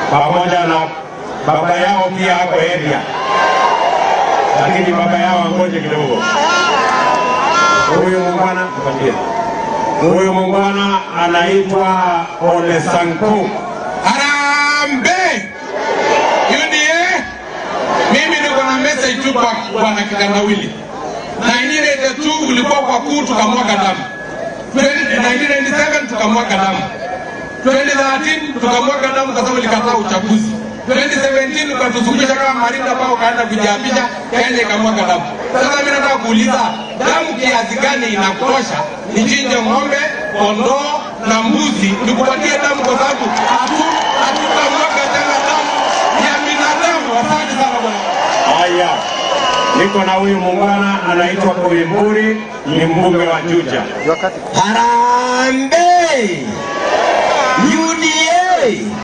pamoja na baba yao pia ako area, lakini baba yao angoje kidogo. Huyu muungwana mpatie. Huyu muungwana anaitwa Ole Sanku. Harambee! UDA, mimi niko na message tu kwa bwana Kitandawili. 1982 ulikuwa kwa kuu tukamwaga damu. 1997 tukamwaga damu. 2013 tukamwaga damu kwa sababu ilikataa uchaguzi. 2017 ukatuzungusha kama Marinda ambao ukaenda kujiapisha Kenya ikamwaga damu. Sasa mimi nataka kuuliza damu kiasi gani inakutosha nichinje ng'ombe, kondoo na mbuzi nikupatie damu kwa sababu hatu hatutamwaga tena damu ya binadamu. Asante sana bwana. Haya, niko na huyu muungwana anaitwa Kuimburi, ni mbunge wa Juja. Harambee! UDA!